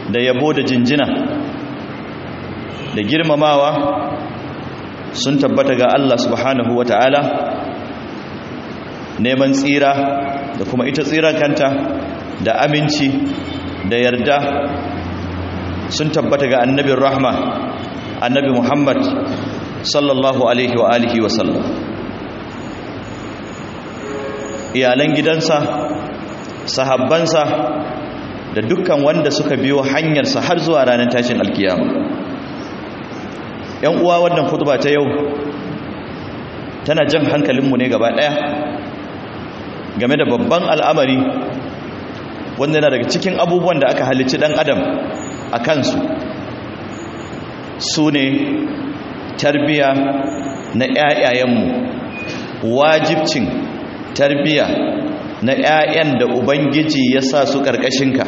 da yabo da jinjina da girmamawa sun tabbata ga Allah subhanahu wa ta'ala neman tsira da kuma ita tsiran kanta da aminci da yarda sun tabbata ga annabin rahma annabi muhammad sallallahu alaihi wa alihi wa sallam iyalan gidansa sahabbansa da dukkan wanda suka biyo hanyarsa har zuwa ranar tashin alkiyama yan uwa wannan khutba ta yau tana jan hankalinmu ne gaba daya game da babban al'amari wanda yana daga cikin abubuwan da aka halicci dan adam a kansu su ne tarbiya na ƴaƴayenmu wajibcin tarbiya na ƴaƴan da ubangiji ya sa su ƙarƙashinka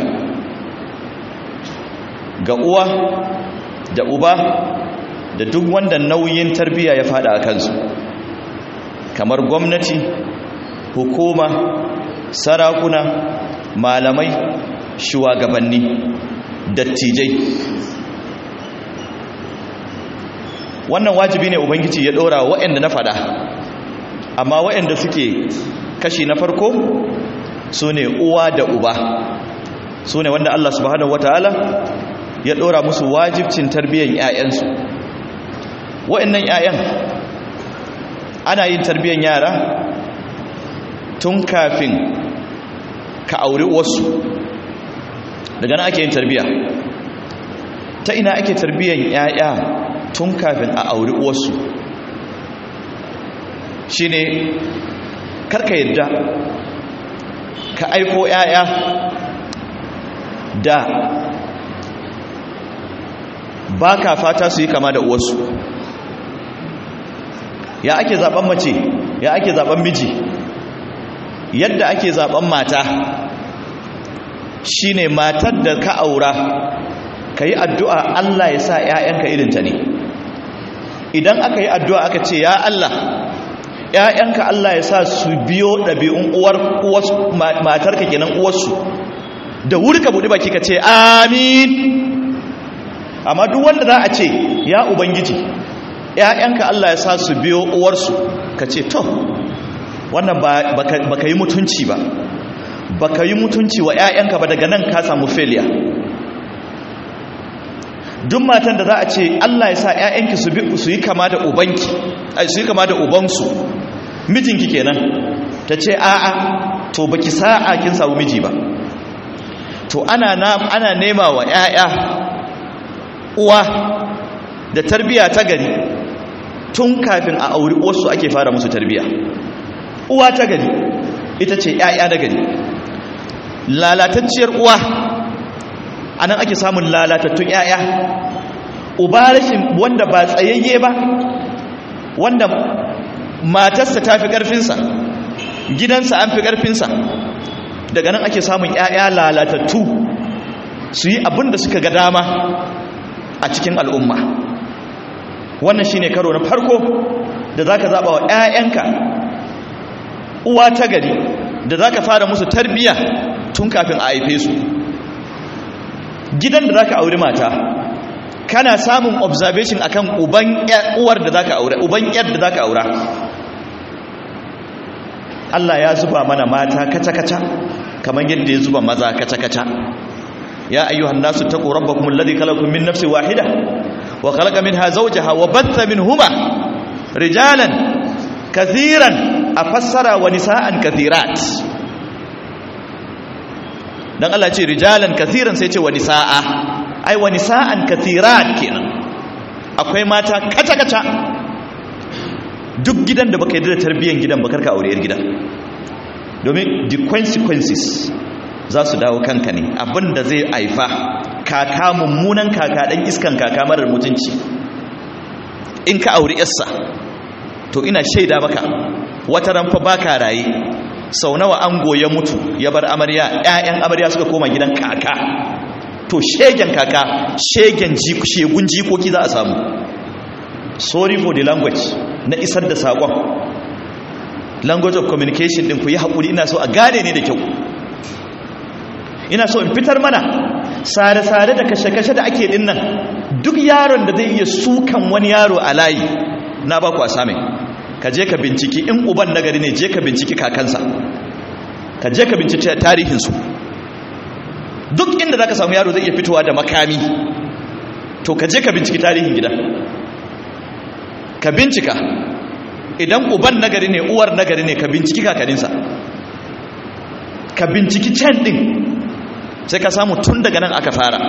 ga uwa da uba da duk wanda nauyin tarbiya ya fada a kansu kamar gwamnati hukuma sarakuna malamai shugabanni dattijai wannan wajibi ne ubangiji ya dora waɗanda na fada amma waɗanda suke kashi na farko su ne uwa da uba su ne wanda Allah subhanahu wataala ya dora musu wajibcin tarbiyyar 'ya'yansu wa'annan 'ya'yan ana yin tarbiyyar yara tun kafin ka auri wasu daga nan ake yin tarbiyya ta ina ake tarbiyyar 'ya'ya tun kafin a auri wasu shi ne karka yadda ka aiko 'ya'ya da ba ka fata su yi kama da uwarsu ya ake zaben mace ya ake zaben miji yadda ake zaben mata shine matar da ka aura ka yi addu'a Allah ya sa ‘ya'yanka irinta ne idan aka yi addu'a aka ce ya Allah ‘ya'yanka Allah ya sa su biyo ɗabi'un uwar matarka kenan uwarsu da wuri ka buɗi baki ka ce amin amma duk wanda za a ce ya ubangiji ‘ya'yanka Allah ya sa su biyo uwarsu ka ce to wannan ba ka yi mutunci ba ba ka yi mutunci wa ‘ya'yanka ba daga nan ka samu failure duk matan da za a ce Allah ya sa ‘ya'yanki su yi kama da ubanki su yi kama da ubansu mijinki kenan ta ce a'a to baki sa'a kin samu miji ba to ana ana nema wa ‘ya'ya uwa da tarbiya ta gari tun kafin a auri wasu ake fara musu tarbiya uwa ta gari ita ce ‘ya'ya na gari lalatacciyar uwa a nan ake samun lalatattun ‘ya'ya uba rashin wanda ba tsayayye ba wanda matarsa ta fi ƙarfinsa gidansa an fi ƙarfinsa daga nan ake samun ‘ya'ya lalatattu su yi abin da suka ga dama a cikin al'umma wannan shine karo na farko da zaka zaba wa ƴaƴanka uwa ta gari da zaka fara musu tarbiya tun kafin a haife su gidan da zaka auri mata kana samun observation akan uban uwar da zaka aure uban yar da zaka aura Allah ya zuba mana mata kaca-kaca kamar yadda ya zuba maza kaca-kaca ya ayyuhan nasu taqu rabbakum alladhi khalaqakum min nafsin wahida wa khalaqa minha zawjaha wa batha minhuma rijalan kathiran afassara wa nisaan kathirat dan Allah ce rijalan kathiran sai ce wa nisaa ai wa nisaan kathirat kenan akwai mata kaca kaca duk gidan da baka yi da tarbiyyar gidan ba karka aure yar gidan domin the consequences za su dawo kanka ne abinda zai haifa kaka mummunan kaka dan iskan kaka marar mutunci in ka auri yarsa to ina shaida maka wata ranfa baka raye sau nawa ango ya mutu ya bar amarya ƴaƴan amarya suka koma gidan kaka to shegen kaka shegen shegun jikoki za a samu sorry for the language na isar da saƙon language of communication ɗin ku yi haƙuri ina so a gane ne da kyau ina so in fitar mana sare-sare da kashe-kashe da ake dinnan duk yaron da zai iya sukan wani yaro a layi na ba ku a samun ka je ka binciki in uban nagari ne je ka binciki kakansa ka je ka binciki tarihinsu duk inda za ka samu yaro zai iya fitowa da makami to ka je ka binciki tarihin gida ka bincika idan uban nagari ne uwar nagari ne ka binciki kakaninsa ka binciki can din sai ka samu tun daga nan aka fara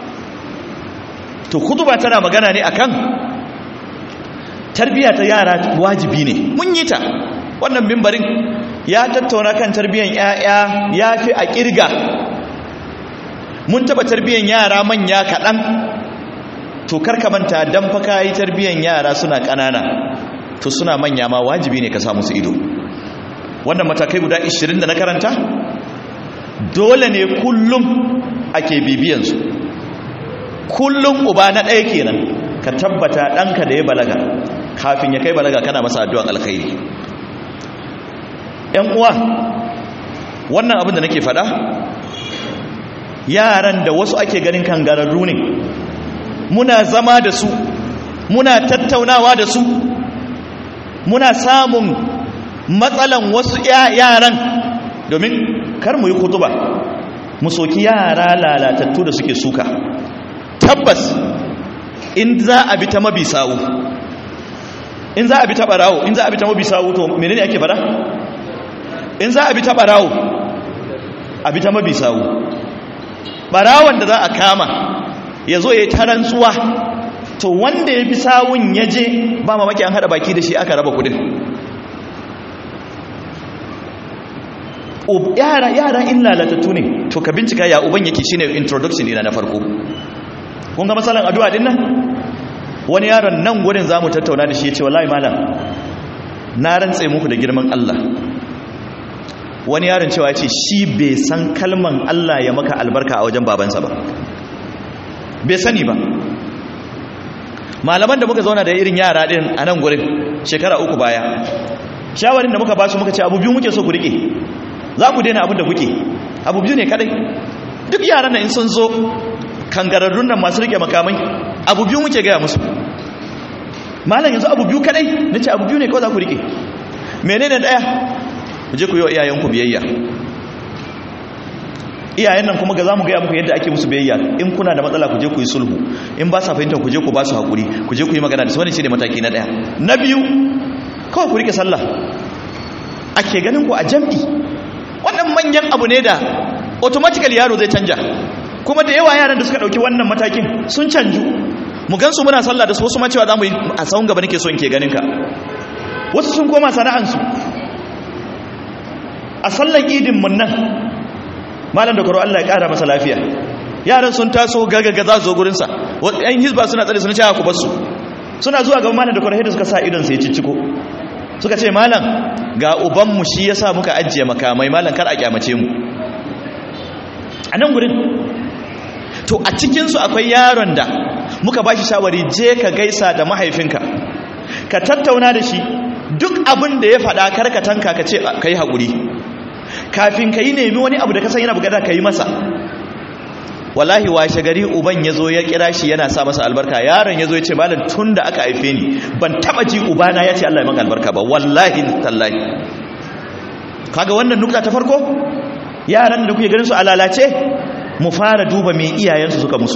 to kutuba tana magana ne akan tarbiya ta yara wajibi ne mun yi ta wannan mimbarin ya tattauna kan tarbiyan yaya ya fi a kirga mun taba tarbiyan yara manya kaɗan to karka manta dan fa kai tarbiyan yara suna ƙanana to suna manya ma wajibi ne ka sa musu ido wannan matakai guda 20 da na karanta dole ne kullum ake bibiyansu kullum uba na ɗaya kenan ka tabbata ɗanka da ya balaga kafin ya kai balaga kana masa addu'an alkhairi ‘yan uwa wannan abin da nake faɗa yaran da wasu ake ganin kangararru ne muna zama da su muna tattaunawa da su muna samun matsalan wasu yaran domin kar mu yi kutuba mu soki yara lalatattu da suke suka tabbas in za a bi ta mabi sawu in za a bi ta barawo in za a bi ta mabi sawu to menene ake fara in za a bi ta barawo a bi ta mabi sawu barawon da za a kama ya zo ya yi tarantsuwa to wanda ya bi sawun ya je ba mamaki an hada baki da shi aka raba kudin yara yara in lalatattu ne to ka bincika ya uban yake shine introduction dina na farko kun ga masalan addu'a din nan wani yaron nan gurin zamu tattauna da shi yace wallahi malam na rantse muku da girman Allah wani yaron cewa yace shi bai san kalman Allah ya maka albarka a wajen babansa ba bai sani ba malaman da muka zauna da irin yara din a nan gurin shekara uku baya shawarin da muka ba su muka ce abu biyu muke so ku rike za ku daina abin da kuke abu biyu ne kadai duk yaran nan in sun zo kangararrun nan masu rike makamai abu biyu muke gaya musu malam yanzu abu biyu kadai na ce abu biyu ne kawai za ku rike menene daya ku je ku yi wa iyayenku biyayya iyayen nan kuma ga za mu gaya muku yadda ake musu biyayya in kuna da matsala ku je ku yi sulhu in ba sa fahimta ku je ku ba su haƙuri ku je ku yi magana da su wani shi ne mataki na daya na biyu kawai ku rike sallah ake ganin ku a jam'i wannan manyan abu ne da automatically yaro zai canja kuma da yawa yaran da suka dauki wannan matakin sun canju mu gansu muna sallah da su wasu ma cewa zamu yi a sawun gaba nake so in ke ganin ka wasu sun koma sana'ansu a sallan idin mun nan malam da karo Allah ya kara masa lafiya yaran sun taso gagaga za su zo gurin sa yan hizba suna tsare suna cewa ku bar su suna zuwa ga malam da karo da suka sa idon sa ya cicciko suka ce malam ga ubanmu shi ya sa muka ajiye makamai malam kar a kyamace mu a nan gurin to a cikinsu akwai yaron da muka ba shi shawari je ka gaisa da mahaifinka ka tattauna da shi duk abin da ya faɗa karkatanka ka ce ka yi haƙuri kafin ka yi nemi wani abu da ka san yana bugada ka yi masa wallahi washe gari uban ya zo ya kira shi yana sa masa albarka yaron ya zo ya ce malam tun da aka haife ni ban taba ji ubana ya ce Allah ya maka albarka ba wallahi tallahi kaga wannan nukta ta farko yaran da kuke ganin su alalace mu fara duba me iyayensu suka musu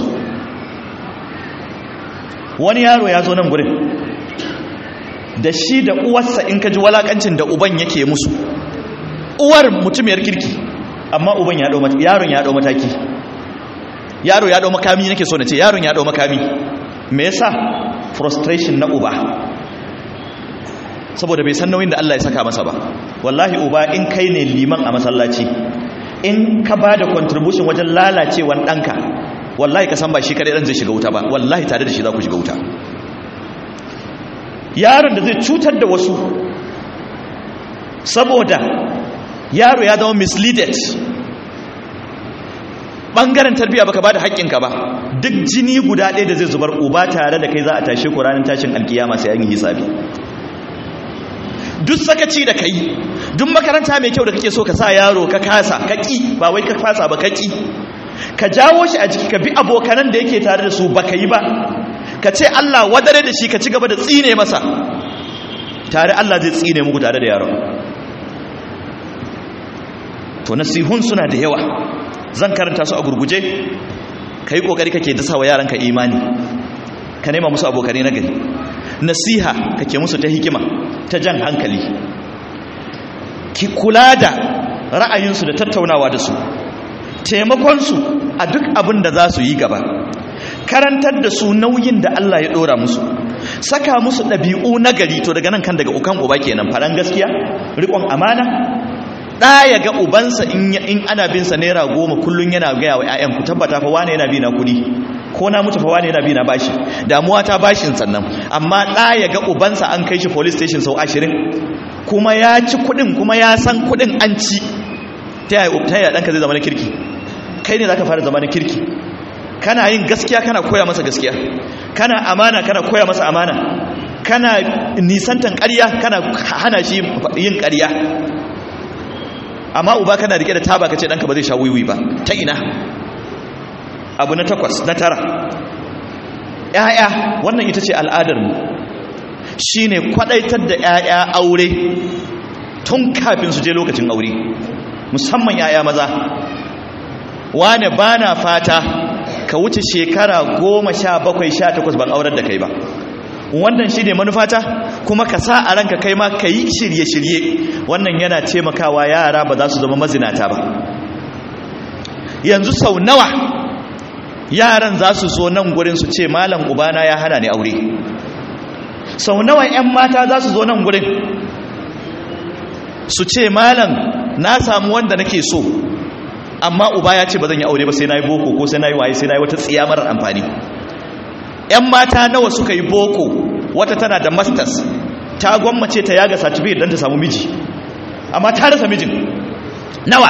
wani yaro ya zo nan gurin da shi da uwarsa in ka ji walakancin da uban yake musu uwar mutumiyar kirki amma uban ya dau yaron ya dau mataki yaro ya dau makami nake so na ce yaron ya dau makami me yasa frustration na uba saboda bai san nauyin da Allah ya saka masa ba wallahi uba in kai ne liman a masallaci in ka ba da contribution wajen lalacewan ɗanka wallahi ka san ba shi kadai ɗan zai shiga wuta ba wallahi tare da shi za ku shiga wuta yaron da zai cutar da wasu saboda yaro ya zama misleaded ɓangaren tarbiyya baka ba da haƙƙinka ba duk jini guda ɗaya da zai zubar uba tare da kai za a tashe ku ranar tashin alkiyama sai an yi hisabi duk sakaci da kai duk makaranta mai kyau da kake so ka sa yaro ka kasa ka ƙi ba wai ka fasa ba ka ƙi ka jawo shi a jiki ka bi abokanan da yake tare da su baka yi ba ka ce Allah wadare da shi ka ci gaba da tsine masa tare Allah zai tsine muku tare da yaron to nasihun suna da yawa zan karanta su a gurguje ka yi ƙoƙari kake dasa wa yaranka imani ka nema musu abokanai na gari nasiha kake musu ta hikima ta jan hankali ki kula da ra'ayinsu da tattaunawa da su taimakonsu a duk abin da za su yi gaba karantar da su nauyin da Allah ya ɗora musu saka musu ɗabi'u na gari to daga nan kan daga ukan uba kenan faɗan gaskiya riƙon amana ɗa ya ga ubansa in ana bin sa naira goma kullum yana gaya wa 'ya'yan ku tabbata fa wane yana bi na kuɗi ko na mutu fa wane yana bi na bashi damuwa ta bashin sannan amma ɗa ya ga ubansa an kai shi police station sau ashirin kuma ya ci kuɗin kuma ya san kuɗin an ci ta yaya ɗanka zai zama na kirki kai ne za ka fara zama na kirki kana yin gaskiya kana koya masa gaskiya kana amana kana koya masa amana kana nisantan ƙarya kana hana shi yin ƙarya amma uba kana rike da taba kace danka ba zai sha wiwi ba ta ina abu na takwas na tara ƴaƴa wannan ita ce al'adar mu shine kwadaitar da ƴaƴa aure tun kafin su je lokacin aure musamman ƴaƴa maza wane bana fata ka wuce shekara goma sha bakwai sha takwas ban aurar da kai ba wannan shi ne manufata kuma ka sa a ranka kai ma ka yi shirye-shirye wannan yana taimakawa yara ba za su zama mazinata ba yanzu sau nawa yaran za su zo nan gurin su ce malam ubana ya hana ni aure sau nawa 'yan mata za su zo nan gurin su ce malam na samu wanda nake so amma uba ya ce ba zan yi aure ba sai na yi boko ko sai na yi waye sai na yi wata tsiya marar amfani ‘yan mata nawa suka yi boko wata tana da masters ta gwammace ta yaga certificate don ta samu miji amma ta rasa mijin nawa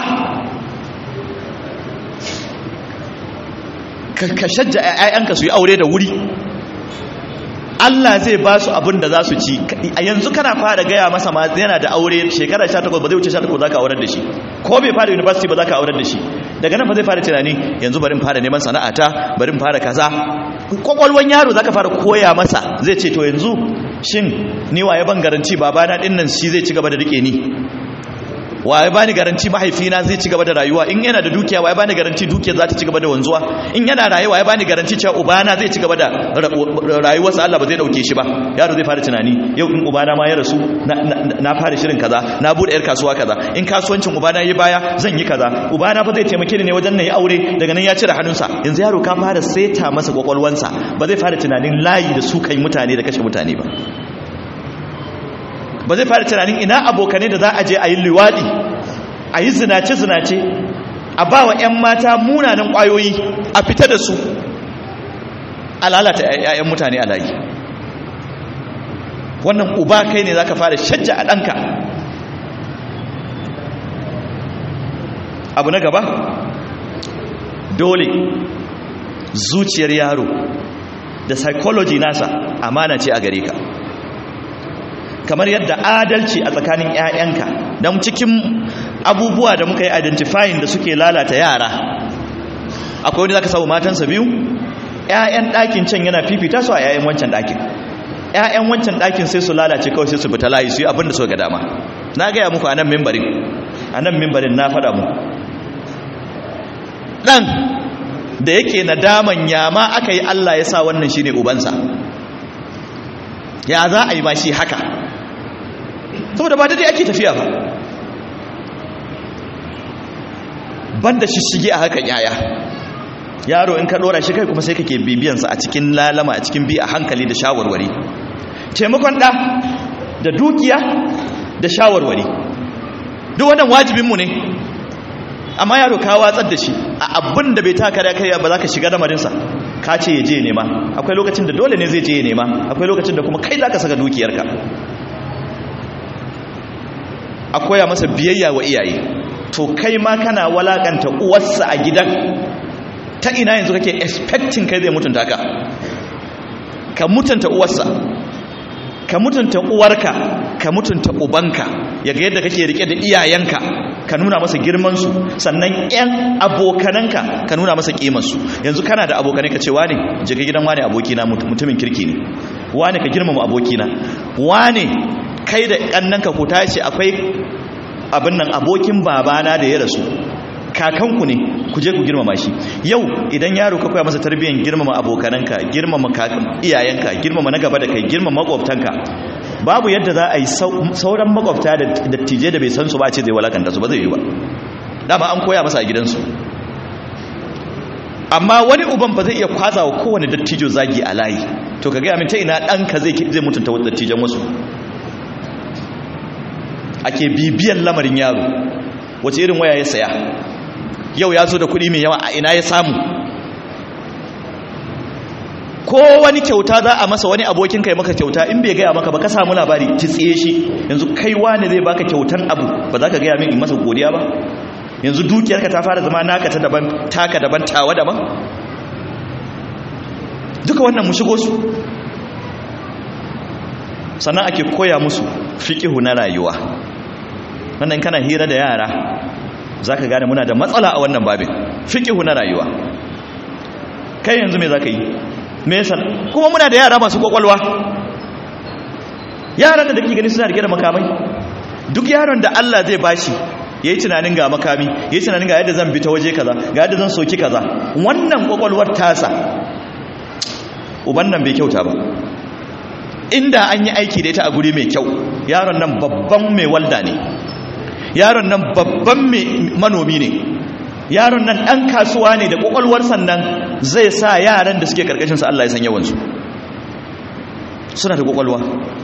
ka shajja ‘ya'yanka su yi aure da wuri Allah zai ba su abin da za su ci a yanzu kana fara gaya masa ma yana da aure shekara 18 ba zai wuce 18 za ka aurar da shi ko bai fara university ba za ka aurar da shi daga nan ba zai fara tunani yanzu bari fara neman sana'ata bari fara kaza kwakwalwan yaro za ka fara koya masa zai ce to yanzu shin ni waye ban garanci babana din nan shi zai ci gaba da rike ni waye bani garanti mahaifina zai ci gaba da rayuwa in yana da dukiya waye bani garanti dukiyar za ta ci gaba da wanzuwa in yana rayuwa waye bani garanti cewa ubana zai ci gaba da rayuwarsa Allah ba zai dauke shi ba yaro zai fara tunani yau in ubana ma ya rasu na fara shirin kaza na bude yar kasuwa kaza in kasuwancin ubana yi baya zan yi kaza ubana fa zai taimake ni ne wajen nayi aure daga nan ya cire hannunsa yanzu yaro ka fara saita masa kwakwalwansa ba zai fara tunanin layi da su kai mutane da kashe mutane ba ba zai fara tunanin ina abokanai da za a je a yi liwaɗi a yi zinace-zinace a ba wa 'yan mata munanan ƙwayoyi a fita da su a lalata 'ya'yan mutane a layi wannan uba kai ne za ka fara shajja a ɗanka abu na gaba dole zuciyar yaro da psychology nasa amana ce a gare ka kamar yadda adalci a tsakanin 'ya'yanka don cikin abubuwa da muka yi identifying da suke lalata yara akwai wani za ka samu matansa biyu 'ya'yan ɗakin can yana fifita su a 'ya'yan wancan ɗakin 'ya'yan wancan ɗakin sai su lalace kawai sai su fita layi su yi abin da su ga dama na gaya muku a nan mimbarin a nan mimbarin na faɗa mu ɗan da yake nadaman yama aka yi allah ya sa wannan shi ne ubansa ya za a yi ma shi haka saboda ba daidai ake tafiya ba banda shishige a haka yaya yaro in ka dora shi kai kuma sai kake bibiyansa a cikin lalama a cikin bi a hankali da shawarwari taimakon da da dukiya da shawarwari duk wannan wajibinmu ne amma yaro ka watsar da shi a abin da bai taka da kai ba za ka shiga lamarinsa ka ce ya je nema akwai lokacin da dole ne zai je ya nema akwai lokacin da kuma kai za ka saka dukiyarka a koya masa biyayya wa iyaye to kai ma kana walakanta uwarsa a gidan ta ina yanzu kake expecting kai zai mutunta ka ka mutunta uwarsa ka mutunta uwarka ka mutunta ubanka ya ga yadda kake rike da iyayenka ka nuna masa girmansu sannan 'yan abokananka ka nuna masa kimansu yanzu kana da abokanai ka ce wane je ka gidan wane abokina mutumin kirki ne wane ka girmama abokina wane kai da kannanka ku tashi akwai abin nan abokin babana da ya rasu kakanku ne ku je ku girmama shi yau idan yaro ka koya masa tarbiyyar girmama abokananka girmama iyayenka girmama na gaba da kai girmama makwabtanka babu yadda za a yi sauran makwabta da dattijai da bai san su ba ce zai walakanta su ba zai yi ba dama an koya masa a gidansu amma wani uban ba zai iya kwaza wa kowane dattijo zagi a layi to ka gaya min ta ina ɗanka zai zai mutunta wasu dattijan wasu ake bibiyan lamarin yaro wace irin waya ya saya yau ya zo da kuɗi mai yawa a ina ya samu ko wani kyauta za a masa wani abokin kai maka kyauta in bai gaya maka ba ka samu labari ki tsiye shi yanzu kai wani zai baka kyautan abu ba za ka gaya min in masa godiya ba yanzu dukiyarka ta fara zama naka ta daban taka daban tawa daban duka wannan mu shigo su sannan ake koya musu fiqihu na rayuwa wannan kana hira da yara zaka gane muna da matsala a wannan babin fiqihu na rayuwa kai yanzu me zaka yi me yasa kuma muna da yara masu kwakwalwa yaran da kake gani suna rike da makamai duk yaron da Allah zai bashi yayi tunanin ga makami yayi tunanin ga yadda zan bi ta waje kaza ga yadda zan soki kaza wannan kwakwalwar tasa uban nan bai kyauta ba inda an yi aiki da ita a guri mai kyau yaron nan babban mai walda ne yaron nan babban mai manomi ne yaron nan ɗan kasuwa ne da ƙwaƙwalwar sannan zai sa yaran da suke ƙarƙashinsa Allah ya san yawansu suna da ƙwaƙwalwa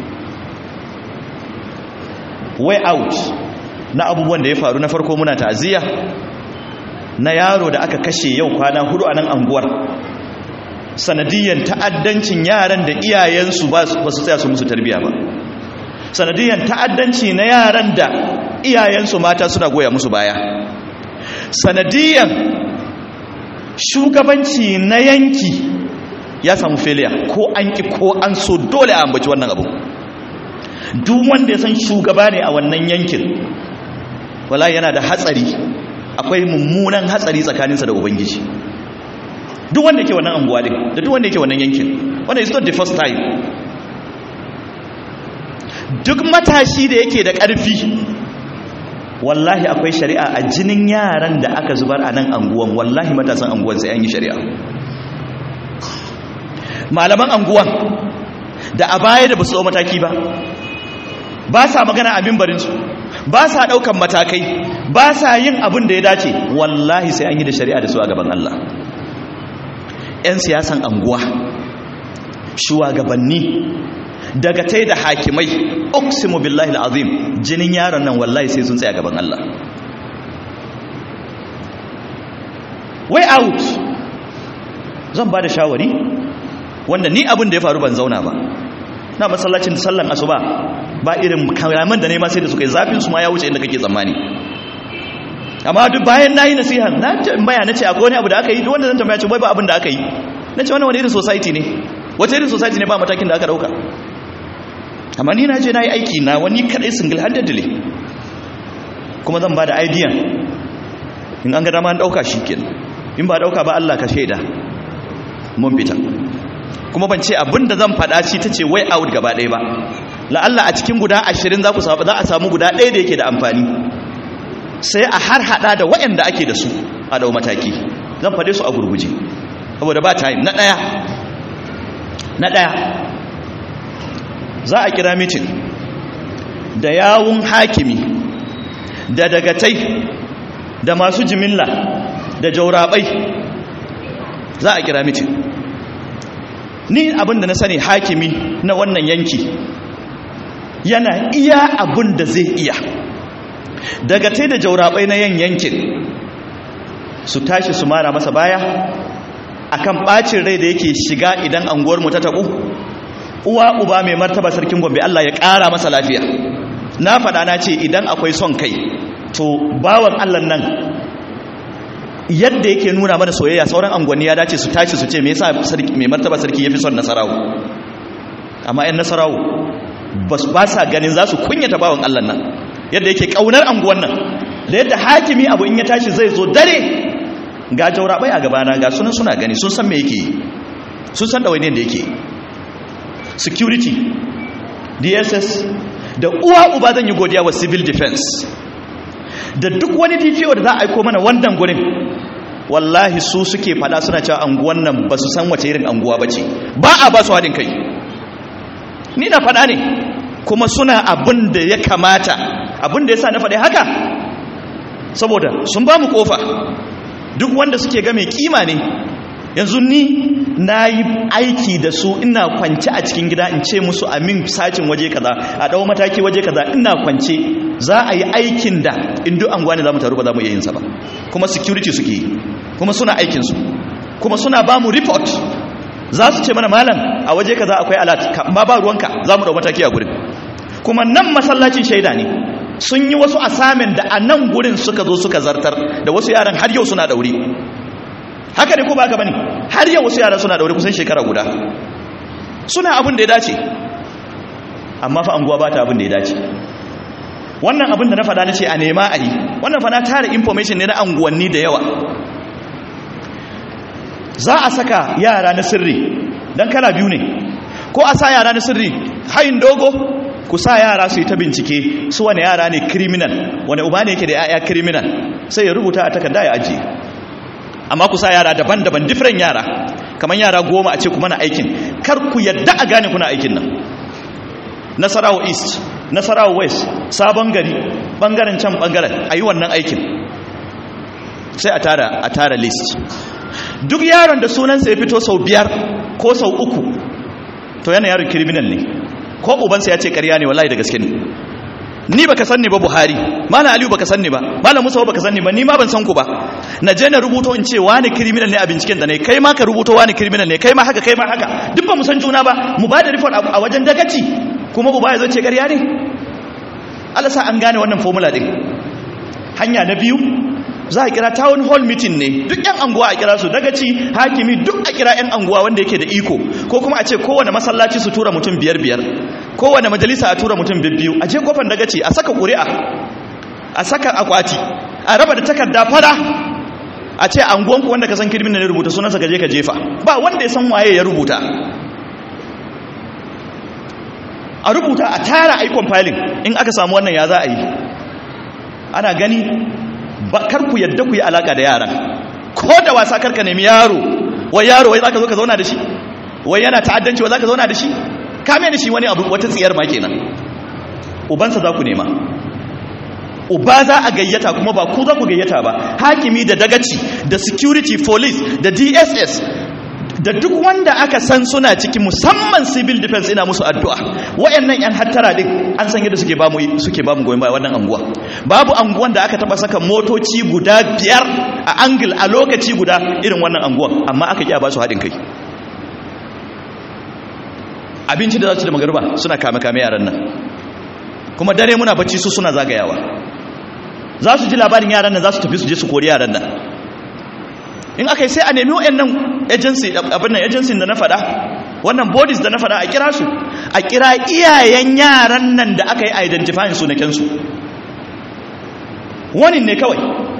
way out na abubuwan da ya faru na farko muna ta'aziyya na yaro da aka kashe yau kwana hudu a nan anguwar sanadiyyar ta'addancin yaran da iyayensu ba su tsaya su musu tarbiya ba sanadiyyar ta'addanci na yaran da iyayensu mata suna goya musu baya sanadiyyar shugabanci na yanki ya samu failure ko an ki ko an so dole a ambaci wannan abu duk wanda ya san shugaba ne a wannan yankin wala yana da hatsari akwai mummunan hatsari tsakaninsa da ubangiji duk wanda yake wannan anguwa din da duk wanda yake wannan yankin wannan is not the first time duk matashi da yake da ƙarfi wallahi akwai shari'a a jinin yaran da aka zubar a nan anguwan wallahi matasan anguwan sai an yi shari'a malaman anguwan da a baya da ba su mataki ba ba sa magana a mimbarinsu ba sa ɗaukan matakai ba sa yin abin da ya dace wallahi sai an yi da shari'a da su a gaban Allah 'yan siyasan anguwa shugabanni daga tai da hakimai uksimu billahi al'azim jinin yaron nan wallahi sai sun tsaya gaban Allah way out zan ba da shawari wanda ni abin da ya faru ban zauna ba na masallacin sallan asuba ba irin kalaman da nema sai da suka yi zafin su ma ya wuce inda kake tsammani amma duk bayan na yi nasiha na tambaya na ce akwai wani abu da aka yi duk wanda zan tambaya ce bai ba abin da aka yi na ce wannan wani irin society ne wata irin society ne ba matakin da aka dauka amma ni na je na yi aiki na wani kadai single handedly kuma zan ba da idea in an ga dama an dauka shi kenan in ba dauka ba Allah ka shaida mun fita kuma ban ce abin da zan faɗa shi ta ce way out gaba ɗaya ba la'alla a cikin guda ashirin za ku za a samu guda ɗaya da yake da amfani sai a har hada da waɗanda ake da su a dau mataki zan faɗe su a gurguje saboda ba time na ɗaya na ɗaya za a kira mitin da yawun hakimi da dagatai da masu jimilla da jaurabai za a kira mitin ni abinda na sani hakimi na wannan yanki yana iya abin da zai iya daga tai da jaurabai na yan yankin su tashi su mara masa baya akan bacin rai da yake shiga idan anguwar mu ta tabu uwa uba mai martaba sarkin gombe Allah ya ƙara masa lafiya na faɗa na ce idan akwai son kai to bawan Allah nan yadda yake nuna mana soyayya sauran angwani ya dace su tashi su ce me yasa mai martaba sarki yafi son nasarawo amma yan nasarawo ba sa ganin za su kunyata bawan Allah nan yadda yake kaunar anguwan nan da yadda hakimi abu in ya tashi zai zo dare ga jaurabai a gabana ga sunan suna gani sun san me yake yi sun san ɗawainiyar da yake security dss da uwa uba zan yi godiya wa civil defense da duk wani dpo da za a aiko mana wannan gurin wallahi su suke fada suna cewa anguwan nan ba su san wace irin anguwa ba ce ba a ba su haɗin kai ni na fada ne kuma suna abin da ya kamata abin da ya sa na faɗi haka saboda sun ba mu ƙofa duk wanda suke ga mai kima ne yanzu ni na yi aiki da su ina kwance a cikin gida in ce musu amin sacin waje kaza a ɗau mataki waje kaza ina kwance za a yi aikin da indu an gwani za mu taru ba za mu iya yinsa ba kuma security suke yi kuma suna aikinsu kuma suna ba mu report za su ce mana malam a waje kaza akwai alat ma ba ruwanka za mu ɗau mataki a gurin kuma nan masallacin shaida ne sun yi wasu asamin da a nan gurin suka zo suka zartar da wasu yaran har yau suna ɗauri haka ne ko ba ka bane har yau wasu yaran suna ɗauri kusan shekara guda suna abin da ya dace amma fa anguwa ba ta abin da ya dace wannan abin da na faɗa na ce a nema a yi wannan fa na tara information ne na anguwanni da yawa za a saka yara na sirri don kala biyu ne ko a sa yara na sirri hayin dogo ku sa yara su yi ta bincike su wani yara ne criminal wani uba ne yake da yaya criminal sai ya rubuta a takarda ya ajiye amma ku sa yara daban-daban different yara kamar yara goma a ce kuma na aikin kar ku yadda a gane kuna aikin nan nasarawa east nasarawa west sabon gari bangaren can bangaren a yi wannan aikin sai a tara a tara list duk yaron da sunansa ya fito sau biyar ko sau uku to yana yaron criminal ne ko ubansa ya ce karya ne wallahi da gaske ne ni baka sanni ba buhari malam aliyu baka sanni ba malam musa baka sanni ba ni ma ban san ku ba na je na rubuto in ce wani criminal ne a binciken da ne kai ma ka rubuto wani criminal ne kai ma haka kai ma haka duk ba mu san juna ba mu ba da report a wajen dagaci kuma uba ya zo ce karya ne Allah sa an gane wannan formula din hanya na biyu za a kira town hall meeting ne duk yan anguwa a kira su dagaci hakimi duk a kira yan anguwa wanda yake da iko ko kuma a ce kowane masallaci su tura mutum biyar biyar kowane majalisa a tura mutum biyu a je kofar dagaci a saka ƙuri'a a saka akwati a raba da takarda fara a ce anguwanku wanda ka san kirmin ne rubuta sunansa gaje ka jefa ba wanda ya san waye ya rubuta a rubuta a tara aikon filin in aka samu wannan ya za a yi ana gani kar ku yadda ku yi alaka da yaran ko da wasa karka nemi yaro wai yaro wai zaka zo ka zauna da shi wai yana ta'addanci wai zaka zauna da shi kame da shi wani abu wata tsiyar ma kenan ubansa za ku nema uba za a gayyata kuma ba ku za ku gayyata ba hakimi da dagaci da security police da dss da duk wanda aka san suna ciki musamman civil defense ina musu addu'a wayannan yan hattara din an san yadda suke bamu suke bamu goyon baya wannan anguwa babu anguwan da aka taba saka motoci guda biyar a angle a lokaci guda irin wannan anguwan amma aka kiya ba su hadin kai abinci da za su da magarba suna kame kame yaran nan kuma dare muna bacci su suna zagayawa za su ji labarin yaran nan za su tafi su je su kori yaran nan in aka yi sai a nemi wa'annan agency abin nan agency da na faɗa wannan bodies da na faɗa a kira su a kira iyayen yaran nan da aka yi identifying sunakensu wani ne kawai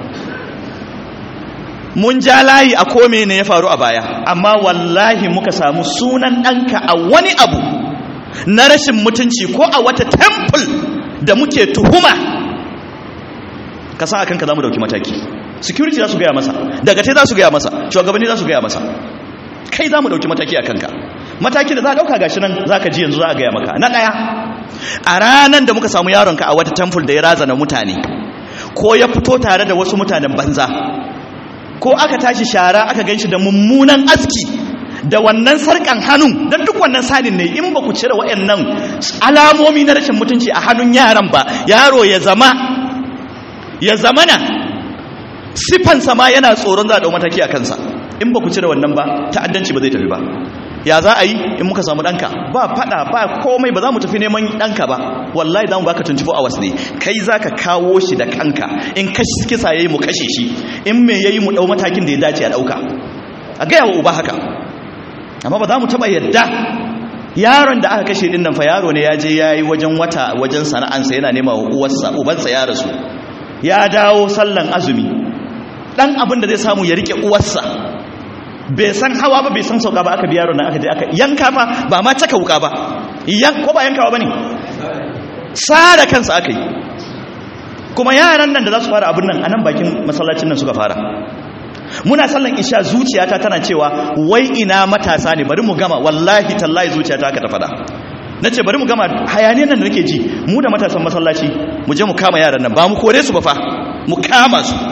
mun ja layi a kome ne ya faru a baya amma wallahi muka samu sunan ɗanka a wani abu na rashin mutunci ko a wata temple da muke tuhuma ka sa a kanka za mu dauki mataki security za su gaya masa daga te za su gaya masa shugabanni za su gaya masa kai za mu dauki mataki a kanka mataki da za a dauka gashi nan za ka ji yanzu za a gaya maka na ɗaya a ranar da muka samu yaronka a wata temple da ya razana mutane ko ya fito tare da wasu mutanen banza ko aka tashi shara aka ganshi da mummunan aski da wannan sarkan hannun don duk wannan sanin ne in ba ku cire waɗannan alamomi na rashin mutunci a hannun yaran ba yaro ya zama ya zamana sifansa ma yana tsoron za a ɗau mataki a kansa in ba ku cire wannan ba ta'addanci ba zai tafi ba ya za a yi in muka samu ɗanka ba faɗa ba komai ba za mu tafi neman ɗanka ba wallahi za mu baka 24 hours ne kai za ka kawo shi da kanka in kashi kisa ya yi mu kashe shi in me ya yi mu ɗau matakin da ya dace a ɗauka a gaya wa uba haka amma ba za mu taɓa yadda yaron da aka kashe dinnan fa yaro ne ya je ya yi wajen wata wajen sana'ansa yana nema wa uwarsa ubansa ya rasu ya dawo sallan azumi dan abin da zai samu ya rike uwarsa bai san hawa ba bai san sauka ba aka bi yaron nan aka je aka yanka fa ba ma caka wuka ba yan ko ba yankawa bane sara kansa aka yi kuma yaran nan da za su fara abin nan a nan bakin masallacin nan suka fara muna sallan isha zuciyata tana cewa wai ina matasa ne bari mu gama wallahi tallahi zuciyata haka ta fada na ce bari mu gama hayaniyar nan da nake ji mu da matasan masallaci mu je mu kama yaran nan ba mu kore su ba fa mu kama su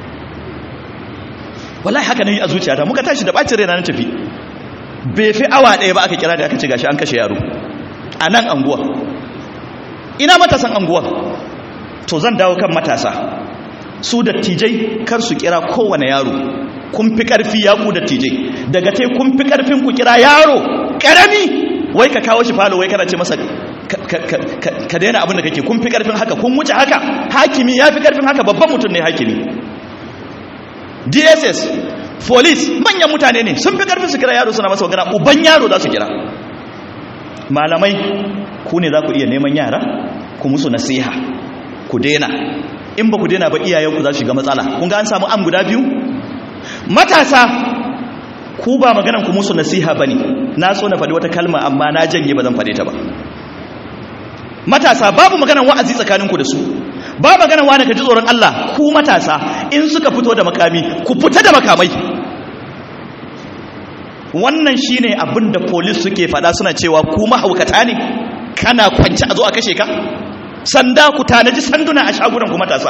wallahi haka ne a zuciyata muka tashi da bacin raina na tafi bai fi awa ɗaya ba aka kira da aka ce gashi an kashe yaro a nan anguwa ina matasan anguwa to zan dawo kan matasa su dattijai kar su kira kowane yaro kun fi karfi ya ku dattijai daga te kun fi karfin ku kira yaro karami wai ka kawo shi falo wai kana ce masa ka daina abin da kake kun fi karfin haka kun wuce haka hakimi ya fi karfin haka babban mutum ne hakimi dss police manyan mutane ne sun fi karfin su kira yaro suna masa magana uban yaro za su kira malamai ku ne za ku iya neman yara ku musu nasiha ku daina in ba ku daina ba iyayenku za su shiga matsala kun ga an samu am guda biyu matasa ku ba maganan ku musu nasiha bane na so na faɗi wata kalma amma na janye ba zan faɗe ta ba matasa babu maganan wa'azi tsakaninku da su ba maganan wani ka ji tsoron Allah ku matasa in suka fito da makami ku fita da makamai wannan shine abin da police suke faɗa suna cewa ku mahaukata ne kana kwanci a zo a kashe ka sanda ku tanaji sanduna a shagunan ku matasa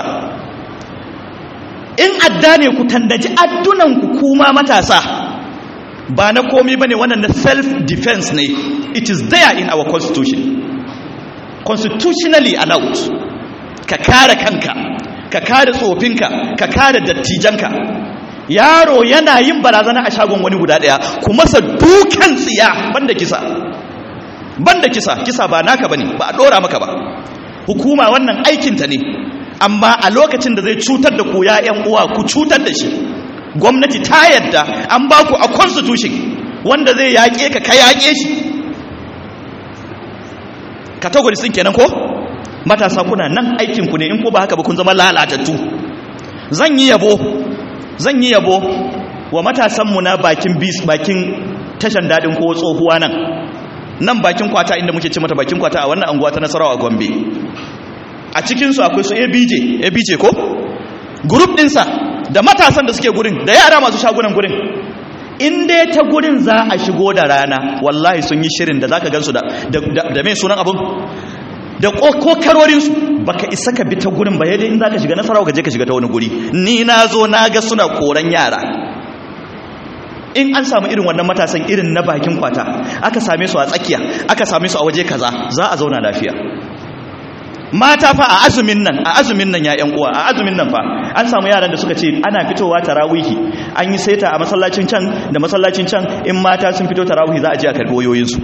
in adda ne ku tandaji addunan ku kuma matasa ba na komi bane wannan na self defense ne it is there in our constitution constitutionally allowed ka kare kanka ka kare tsofinka ka kare dattijanka yaro yana yin barazana a shagon wani guda daya ku masa dukan tsiya banda kisa banda kisa kisa ba naka bane ba a dora maka ba hukuma wannan aikinta ne amma a lokacin da zai cutar da ku ya'yan uwa ku cutar da shi gwamnati ta yadda an ba ku a constitution wanda zai yaƙe ka ka yaƙe shi categories din kenan ko matasa kuna nan aikinku ne in ko ba haka ba kun zama lalatattu zan yi yabo zan yi yabo wa matasanmu na bakin bis bakin tashan dadin ko tsohuwa nan nan bakin kwata inda muke ce mata bakin kwata a wannan anguwa ta nasarawa a gombe a cikinsu akwai su abj abj ko group dinsa da matasan da suke gurin da yara masu shagunan gurin in dai ta gurin za a shigo da rana wallahi sun yi shirin da zaka gansu da da mai sunan abun da kokarorinsu baka isa ka bi ta gurin ba yadda in zaka shiga nasarawa ka je ka shiga ta wani guri ni na zo na ga suna koran yara in an samu irin wannan matasan irin na bakin kwata aka same su a tsakiya aka same su a waje kaza za a zauna lafiya mata fa a azumin nan a azumin nan ya yan uwa a azumin nan fa an samu yaran da suka ce ana fitowa tarawihi an yi saita a masallacin can da masallacin can in mata sun fito tarawihi za a je a karbi wayoyinsu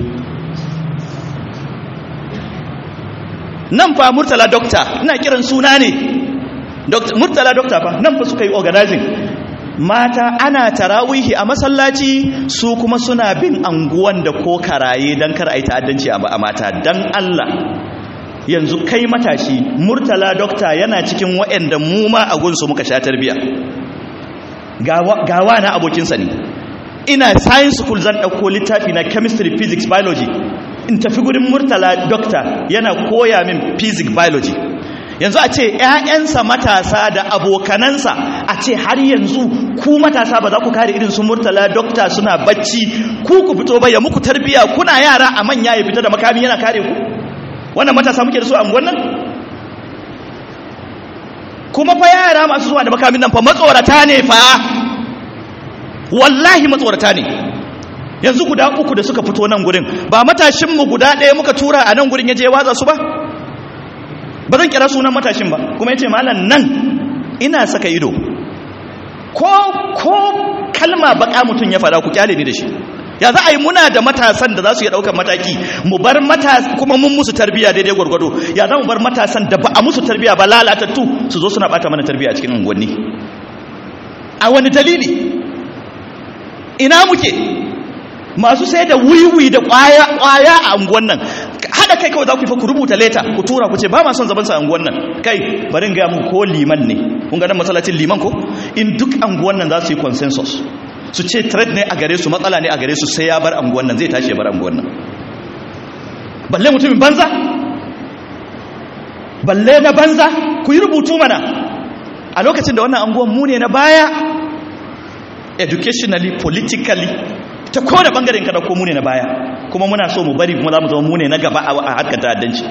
nan fa murtala dokta ina kiran suna ne murtala dokta fa nan fa suka yi organizing mata ana tarawihi a masallaci su kuma suna bin anguwan da ko karaye don kar a yi ta'addanci a mata don Allah yanzu kai matashi murtala dokta yana cikin waɗanda mu ma a gunsu muka sha tarbiya gawa na abokinsa ne ina science school zan ɗauko littafi na chemistry physics biology in tafi gurin murtala dokta yana koya min physics biology yanzu a ce ‘ya'yansa matasa da abokanansa a ce har yanzu ku matasa ba za ku kare irin su murtala dokta suna bacci ku ku fito ba ya muku tarbiya kuna yara a manya ya fita da makami yana kare ku wannan matasa muke da su a wannan kuma fa yara masu zuwa da makamin nan fa matsorata ne fa wallahi matsorata ne yanzu guda uku da suka fito nan gurin ba matashinmu guda ɗaya muka tura a nan gurin ya je watsa su ba ba zan kira sunan matashin ba kuma ya ce malam nan ina saka ido ko ko kalma baka mutum ya fada ku kyale ni da shi ya za a yi muna da matasan da za su yi ɗaukar mataki mu bar matasan kuma mun musu tarbiya daidai gwargwado ya za mu bar matasan da ba a musu tarbiya ba lalatattu su zo suna bata mana tarbiya a cikin unguwanni a wani dalili ina muke masu sai da wiwi da kwaya kwaya a anguwan nan hada kai kawai za ku fa ku rubuta leta ku tura ku ce ba ma son zaman sa anguwan nan kai bari in ga muku ko liman ne kun ga nan masallacin liman ko in duk anguwan nan za su yi consensus su ce threat ne a gare su matsala ne a gare su sai ya bar anguwan nan zai tashi ya bar anguwan nan balle mutumin banza balle na banza ku yi rubutu mana a lokacin da wannan anguwan mu ne na baya educationally politically ta kowane bangaren kada ko mu ne na baya kuma muna so mu bari kuma za mu zama mu ne na gaba a harkar ta'addanci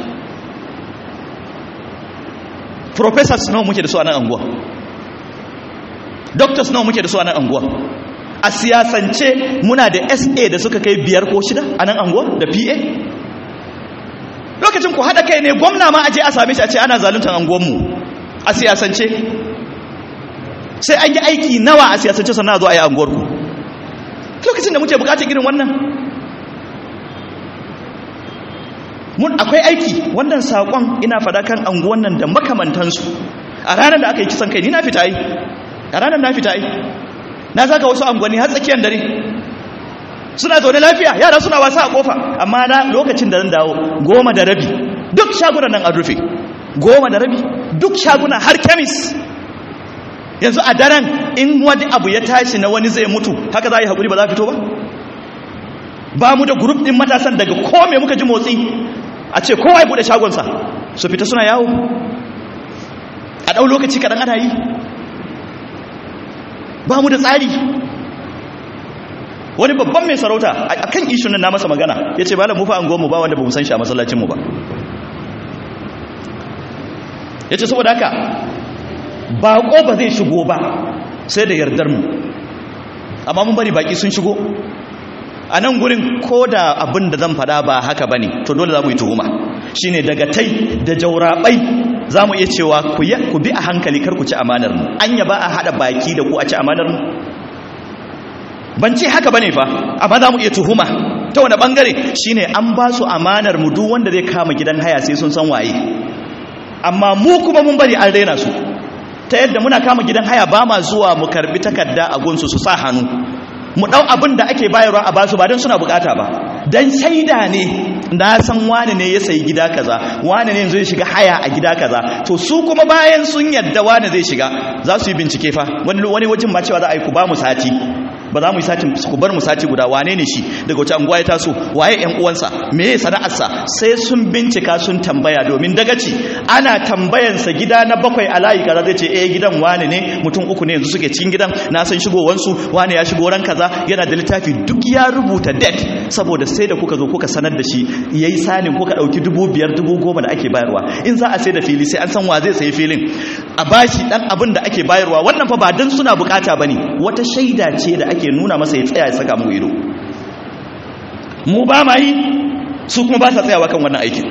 professors nawa muke da su a nan anguwa doctors nawa muke da su a nan anguwa a siyasance muna da sa da suka kai biyar ko shida a nan anguwa da pa lokacin ku haɗa kai ne gwamna ma aje a same shi a ce ana zaluntar anguwanmu a siyasance sai an yi aiki nawa a siyasance sannan a zo a yi anguwarku lokacin da muke bukatar irin wannan mun akwai aiki wannan saƙon ina fada kan anguwan nan da makamantansu a ranar da aka yi kisan kai ni na fita yi a ranar na fita yi na zaka wasu anguwanni har tsakiyar dare suna zaune lafiya yara suna wasa a kofa amma na lokacin da zan dawo goma da rabi duk shagunan nan an rufe goma da rabi duk shaguna har kemis yanzu a daren in wani abu ya tashi na wani zai mutu haka za a yi haƙuri ba za a fito ba ba mu da grup ɗin matasan daga kome muka ji motsi a ce kowa ya buɗe shagonsa su fita suna yawo a ɗau lokaci kaɗan ana yi ba mu da tsari wani babban mai sarauta a kan ishin na masa magana ya ce malam mufa an goma ba wanda ba mu san shi a masallacinmu ba ya ce saboda haka baƙo ba zai shigo ba sai da yardar mu amma mun bari baƙi sun shigo a nan gurin ko da abin da zan fada ba haka ba ne to dole za mu yi tuhuma shi ne daga tai da jaurabai za mu iya cewa ku bi a hankali kar ku ci amanar mu an yaba a haɗa baki da ku a ci amanar mu ban ce haka ba ne fa amma za mu iya tuhuma ta wani ɓangare shi ne an ba su amanar mu duk wanda zai kama gidan haya sai sun san waye amma mu kuma mun bari an raina su ta yadda muna kama gidan haya ba ma zuwa mu karbi takarda a gunsu su sa hannu mu dau abin da ake bayarwa a basu ba don suna bukata ba dan shaida ne na san wani ne ya sayi gida kaza wani ne yanzu ya shiga haya a gida kaza to su kuma bayan sun yadda wani zai shiga za su yi bincike fa wani wani wajen ma cewa za a yi ku ba mu sati ba za mu yi sati ku bar mu sati guda wane ne shi daga wace anguwa ya taso waye yan uwansa me ya sana'arsa sai sun bincika sun tambaya domin dagaci ana tambayansa gida na bakwai a layi kaza zai ce eh gidan wane ne mutum uku ne yanzu suke cikin gidan na san shigowansu wane ya shigo ran kaza yana da littafi duk ya rubuta date saboda sai da kuka zo kuka sanar da shi yayi sanin kuka dauki dubu biyar dubu goma da ake bayarwa in za a sai da fili sai an san wa zai sayi filin a bashi dan abin da ake bayarwa wannan fa ba dan suna bukata bane wata shaida ce da ake ake nuna masa ya tsaya ya saka mu ido mu ba ma yi su kuma ba sa tsayawa kan wannan aikin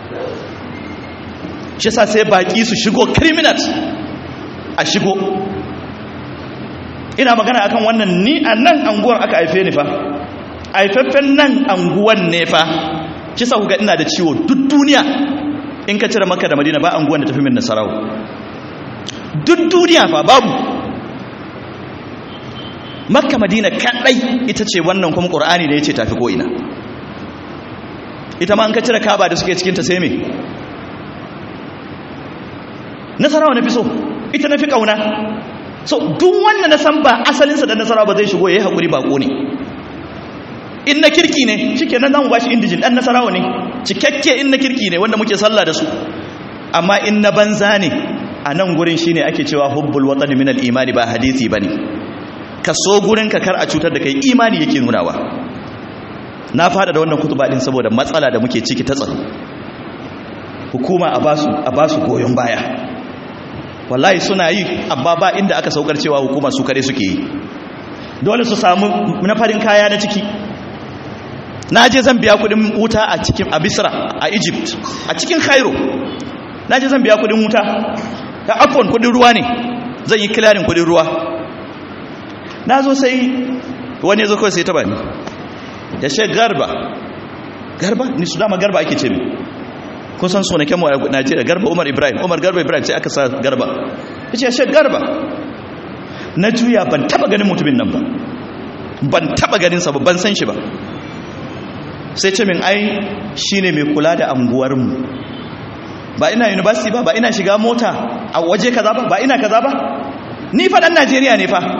shi sa sai baki su shigo criminals a shigo ina magana akan wannan ni a nan anguwar aka haife ni fa haifaffen nan anguwan ne fa shi sa kuga ina da ciwo duk duniya in ka cire maka da madina ba anguwan da tafi min nasarawa duk duniya fa babu makka madina kadai ita ce wannan kuma qur'ani da yace tafi ko ina ita ma an ka cire kaba da suke cikin ta sai me nasarawa na fi so ita na fi kauna so duk wanda na san ba asalinsa da nasarawa ba zai shigo yayi hakuri bako ne in na kirki ne shikenan zamu bashi indijin dan nasarawa ne cikakke in na kirki ne wanda muke sallah da su amma in na banza ne a nan gurin shine ake cewa hubbul watani min al-imani ba hadisi bane ka so gurin ka kar a cutar da kai imani yake nunawa na fada da wannan kutuba din saboda matsala da muke ciki ta tsaro hukuma a basu a basu goyon baya wallahi suna yi amma ba inda aka saukar cewa hukuma su kare suke yi dole su samu na farin kaya na ciki na je zan biya kudin wuta a cikin a Misra a Egypt a cikin Cairo na je zan biya kudin wuta ta afon kudin ruwa ne zan yi clearing kudin ruwa na zo sai wani zo kawai sai ta bani ya ce garba garba ni su dama garba ake ce mi kun san sunaken mu a najeriya garba umar ibrahim umar garba ibrahim sai aka sa garba ya ce ya ce garba na juya ban taba ganin mutumin nan ba ban taba ganinsa ba ban san shi ba sai ce min ai shine mai kula da anguwarmu ba ina university ba ba ina shiga mota a waje kaza ba ba ina kaza ba ni fa dan Najeriya ne fa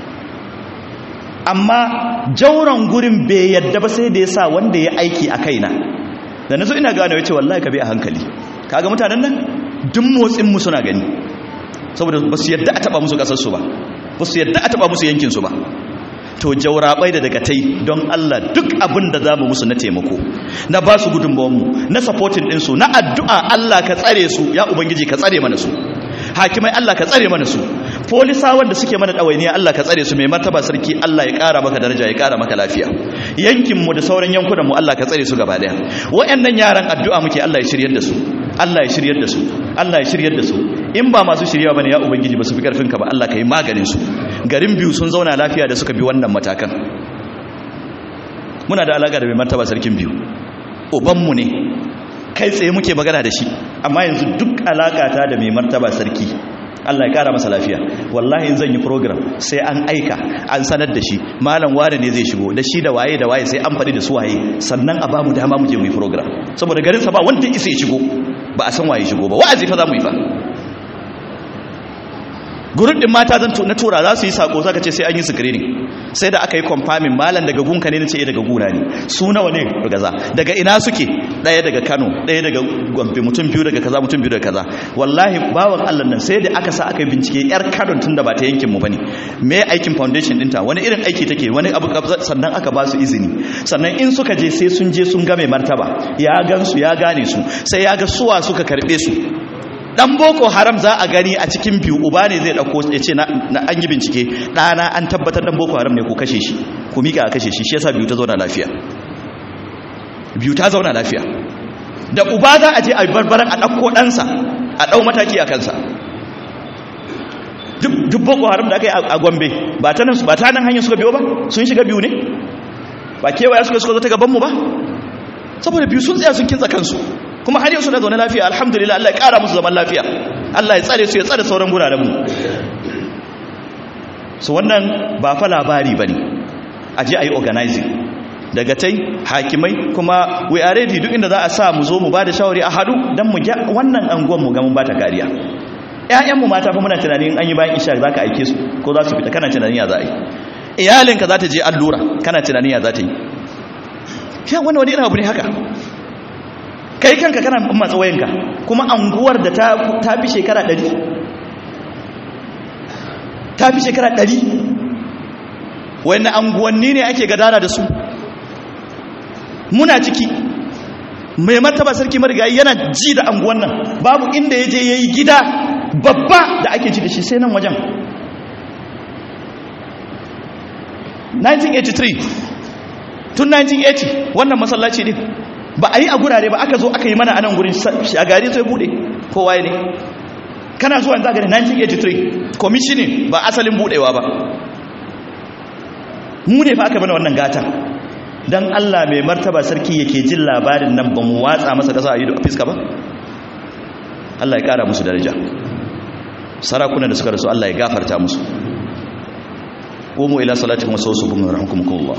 amma jauran gurin bai yadda ba sai da ya sa wanda ya aiki a kaina da na so ina gane wace wallahi ka bi a hankali kaga mutanen nan duk motsin mu suna gani saboda ba su yadda a taba musu kasar su ba ba su yadda a taba musu yankin su ba to jaurabai da daga tai don Allah duk abin da zamu musu na taimako na ba su gudunmawar mu na supporting din su na addu'a Allah ka tsare su ya ubangiji ka tsare mana su hakimai Allah ka tsare mana su polisawan da suke mana ɗawainiya Allah ka tsare su mai martaba sarki Allah ya ƙara maka daraja ya ƙara maka lafiya yankinmu da sauran yankunanmu Allah ka tsare su gaba ɗaya waɗannan yaran addu'a muke Allah ya shiryar da su Allah ya shiryar da su Allah ya shiryar da su in ba masu shiryawa bane ya ubangiji ba su fi karfin ka ba Allah ka yi maganin su garin biyu sun zauna lafiya da suka bi wannan matakan muna da alaka da mai martaba sarkin biyu ubanmu ne kai tsaye muke magana da shi amma yanzu duk alakata da mai martaba sarki Allah ya kara masa lafiya wallahi in zan yi program sai an aika an sanar da shi malam wane ne zai shigo da shi da waye da waye sai an faɗi da su waye sannan a bamu dama mu je mu yi program saboda garin sa ba wanda isa ya shigo ba a san waye shigo ba wa'azi fa za mu yi fa gurin din mata zan na tura za su yi sako zaka ce sai an yi screening sai da aka yi confirming malam daga gunka ne nace daga guna ne su nawa ne gaza daga ina suke daya daga Kano daya daga Gombe mutum biyu daga kaza mutum biyu daga kaza wallahi bawan Allah nan sai da aka sa aka yi bincike yar Kano tun da ba ta yankin mu bane me aikin foundation dinta wani irin aiki take wani abu sannan aka ba su izini sannan in suka je sai sun je sun ga mai martaba ya gansu ya gane su sai ya ga suwa suka karbe su dan boko haram za a gani a cikin biyu uba ne zai dauko ya ce na an yi bincike ɗana an tabbatar dan boko haram ne ku kashe shi ku mika a kashe shi shi yasa biyu ta zauna lafiya biyu ta zauna lafiya da uba za a je a barbaran a ɗauko ɗansa a ɗau mataki a kansa duk boko haram da aka yi a gombe ba ta nan ba ta nan hanyar suka biyo ba sun shiga biyu ne ba kewaya suka suka zo ta gabanmu ba saboda biyu sun tsaya sun kintsa kansu kuma har yau suna zaune lafiya alhamdulillah Allah ya kara musu zaman lafiya Allah ya tsare su ya tsare sauran guraren mu so wannan ba fa labari bane a je ayi organizing daga tai hakimai kuma we are ready duk inda za a sa mu zo mu bada shawari a hadu dan mu ga wannan anguwan mu ga mun bata kariya ƴaƴan mu mata fa muna tunanin an yi bayan isha zaka aike su ko za su fita kana tunanin ya za a yi iyalinka za ta je allura kana tunanin ya za ta yi ya wannan wani irin abu ne haka kai kanka kana matsa wayanka kuma anguwar da ta fi shekara ɗari ta fi shekara ɗari wani anguwanni ne ake gadara da su muna ciki mai martaba sarki marigayi yana ji da anguwan nan babu inda ya je ya yi gida babba da ake ji da shi sai nan wajen 1983 tun 1980 wannan masallaci ne ba a yi a gurare ba aka zo aka yi mana anan gurin shagari sai bude kowa ne kana zuwa yanzu gani 1983 commissioning ba asalin budewa ba mu ne fa aka mana wannan gata dan Allah mai martaba sarki yake jin labarin nan ba mu watsa masa kasa a yi a fiska ba Allah ya kara musu daraja sarakuna da suka rasu Allah ya gafarta musu قوموا إلى صلاتكم وسوسوا بهم ورحمكم الله